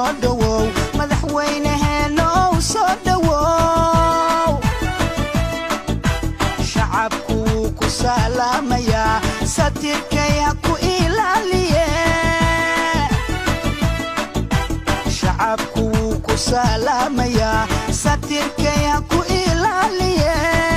soo dhowow madaxweyneheenow soo dhowow shacabku wuu ku salaamayaa satirkay ha ku ilaaliye shacabku wuu ku salaamayaa satirkay ha ku ilaaliye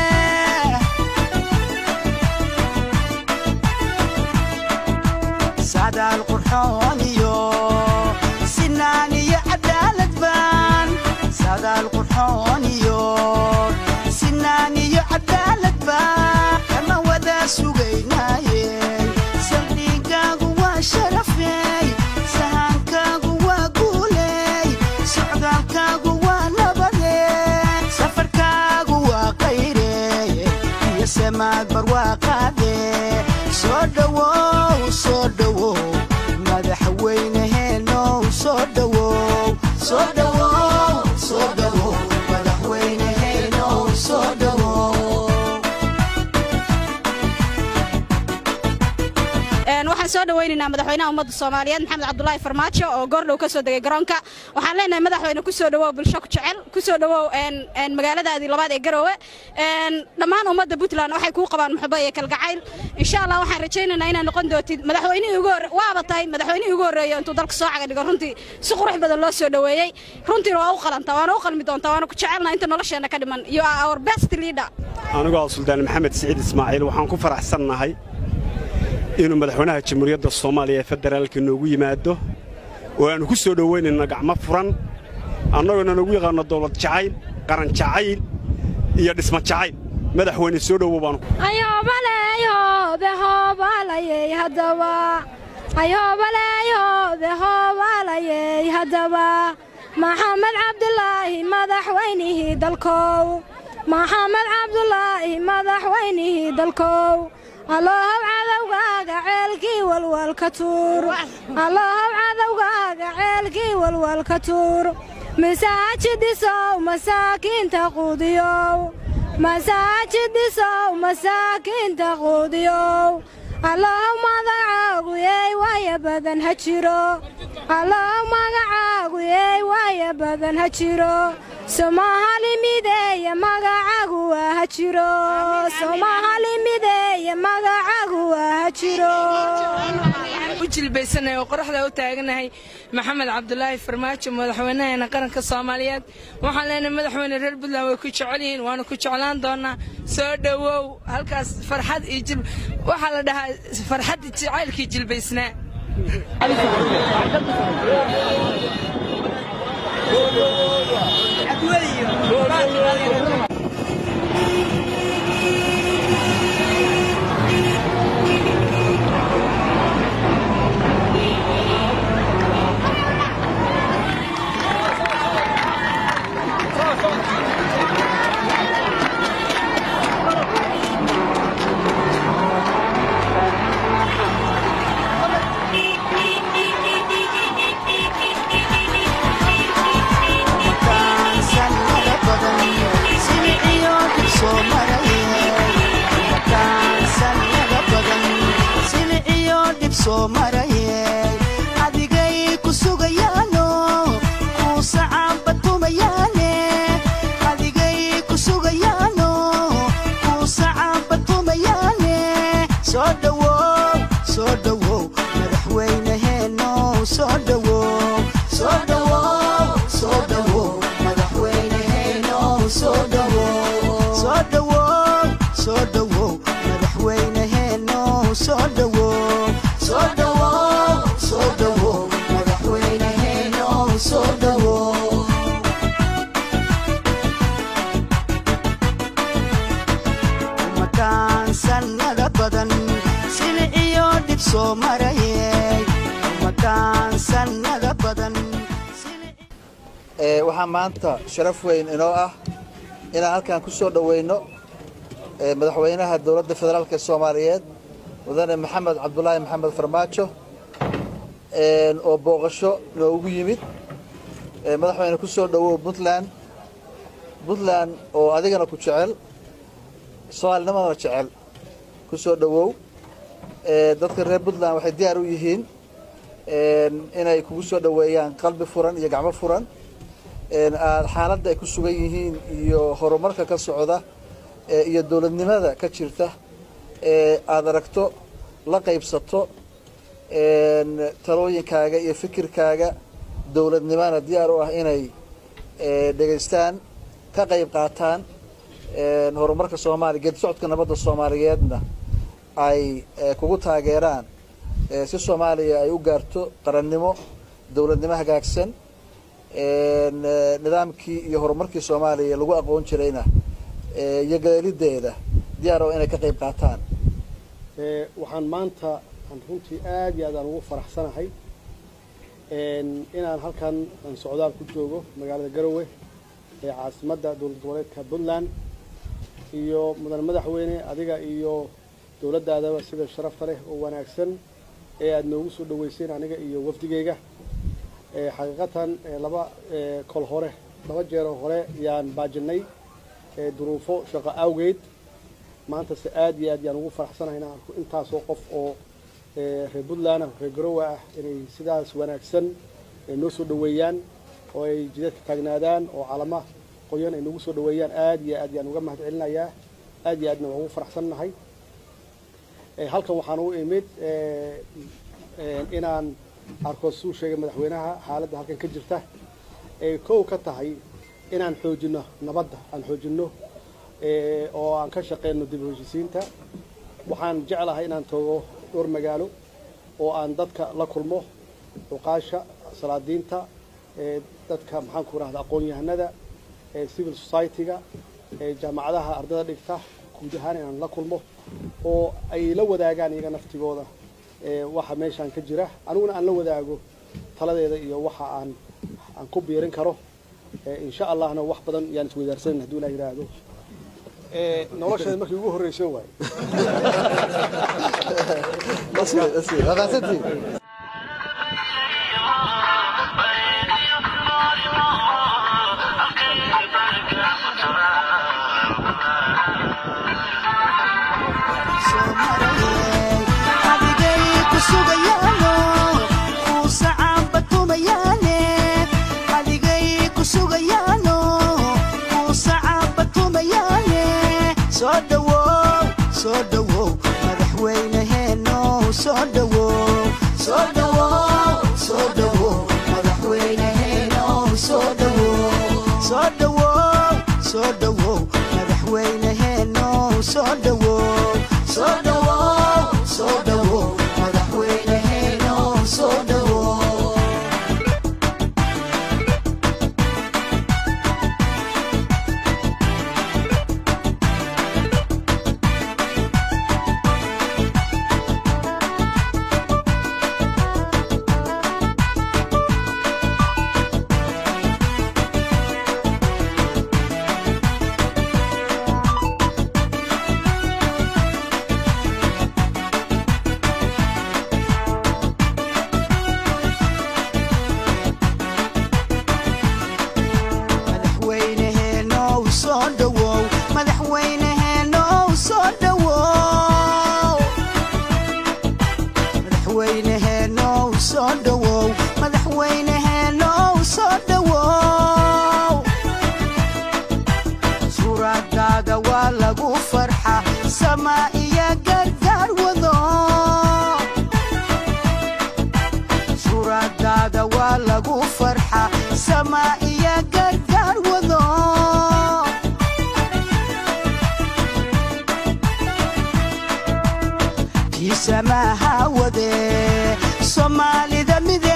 sadaal qurxoon iyo sinaan iyo cadaalad baan sadaal qurxoon iyo sinaan iyo cadaalad baan kama wada sugaynaaye saldhigaagu waa sharafey sahankaagu waa guuley socdaalkaagu waa nabade safarkaagu waa qayre iyo samaad barwaaqaade soo dhowow soo dhowow madaxweyneheenow soo dhowow soo dhowow soo dhowow madaxweyneheenow soo dhowow Een, waxaan soo dhawaynaynaa madaxweynaha ummadda soomaaliyeed maxamed cabdulaahi farmaajo oo goordhow ka soo degay garoonka waxaan leenahay madaxweyne ku soo dhawow bulsho ku jecel ku soo dhawow een, een, magaaladaadii labaad ee garoowe Een, dhammaan ummadda puntland waxay kuu qabaan muxubo iyo kalgacayl insha allah waxaan rajaynaynaa inaad noqon doontid madaxweynihii ugu horre waaba tahay madaxweynihii ugu horreeya intuu dalka soo caga dhigo runtii si qurux badan loo soo dhoweeyey runtiina waa u qalantaa waana u qalmi doontaa waana ku jecelnaa inta nolosheenna ka dhiman you are our best leader anigu ah suldaan maxamed siciid ismaaciil waxaan ku faraxsannahay inuu madaxweynaha jamhuuriyadda soomaaliya ee federaalka noogu yimaado oo aannu ku soo dhowaynayno gacmo furan annagoona nagu yaqaanno dawlad jacayl qaran jacayl iyo dhisma jacayl madaxweyne soo dhowow baanu ayobaleeyoobe hoobalayey haddaba ayobaleeyoobe hoobalayey haddaba maxamed cabdulaahi madaxweynihii dalkow maxamed cabdulaahi madaxweynihii dalkow allahow cadowgaaga ceelkii walwalka tuur allahow cadowgaaga ceelkii walwalka tuur masaajidisow masaakiinta quudiyow masaajidisow masaakiinta quudiyow allahow magacaagu yeey waaya badan ha jiro allahow magacaagu yeey waaya badan ha jiro somahali mideeye magacaagu waa ha jiro somahali mideeye magacaagu waa ha jiro u jilbaysanahay oo qoraxda u taaganahay maxamed cabdulaahi farmaajo madaxweynaheena qaranka soomaaliyeed waxaan leenahay madaxweyne reer puntland way ku jecel yihiin waana ku jeclaan doonaa soo dhowow halkaas farxad iyo jil waxaa la dhahaa farxadda jacaylkii jilbaysnaa soo marayey adigay ku sugayaano kuu sacaabatumayaane adigay ku sugayaano kuu sacaabatumayaane soo dhowow soo dhowow madaxweyneheenow soo dhowow soo dhowow soo dhowow madaxweyneheenow soo dhowow soo dhowow soo dhowow madaxweyneheenow soo dhowow soo dhowow soo dhowow madaxweyneheenow soo dhowow umataan sannada badan silic iyo dhib soo marayey umataan sannada badan ee waxaa maanta sharaf weyn inoo ah inaan halkan ku soo dhoweyno ee madaxweynaha dowladda federaalka soomaaliyeed mudane maxamed cabdulaahi maxamed farmaajo een oo booqasho noogu yimid ee madaxweyne ku soo dhowow puntland puntland oo adigana ku jecel soomaalinimadana jecel ku soo dhowow ee dadka reer puntland waxay diyaar u yihiin inay kugu soo dhoweeyaan qalbi furan iyo gacmo furan aad xaaladda ay ku sugan yihiin iyo horumarka ka socda iyo dowladnimada ka jirta aada aragto la qaybsato talooyinkaaga iyo fikirkaaga dowladnimana diyaar u ah inay dhegaystaan ka qayb qaataan horumarka soomaaliya geedi socodka nabadda soomaaliyeedna ay kugu taageeraan si soomaaliya ay u gaarto qarannimo dowladnimo hagaagsan nidaamkii iyo horumarkii soomaaliya lagu aqoon jirayna iyo galeelideeda diyaar oo inay ka qayb qaataan waxaan maanta aan runtii aad iyo aad aan ugu faraxsanahay inaan halkan aan socdaal ku joogo magaalada garowe ee caasimadda dowlad goboleedka puntland iyo mudan madaxweyne adiga iyo dowladdaadaba sida sharafta leh oo wanaagsan ee aada noogu soo dhaweyseen aniga iyo wafdigeyga xaqiiqatan laba kol hore laba jeeroo hore yaan baajinay duruufo shaqo awgeed maantase aad iyo aad yaan ugu faraxsanahay inaan arko intaasoo qof oo reer puntland ah reer garowe ah inay sidaas wanaagsan noo soo dhaweeyaan oo ay jidadka taagnaadaan oo calama qoyan ay nagu soo dhaweeyaan aad iyo aad yaan uga mahad celinayaa aad iyo aadna waan ugu faraxsannahay halkan waxaan u imid inaan arko suu sheegay madaxweynaha xaaladda halkan ka jirta ay kow ka tahay inaan xoojino nabadda aan xoojino oo aan ka shaqeyno dib u heshisiinta waxaan jeclahay inaan tago dhowr magaalo oo aan dadka la kulmo cuqaasha salaadiinta dadka maxaanku rahda aqoon-yahanada civil society-ga jaamacadaha ardada dhigta guud ahaan inaan la kulmo oo ay la wadaagaan iyaga naftigooda waxa meeshaan ka jira aniguna aan la wadaago taladeeda iyo waxa aan aan ku biirin karo insha allahna wax badan yaan isweydaarsanan haduu ilah yidhaahdo nolosheeda markii ugu horreysan waaye soomaalida mide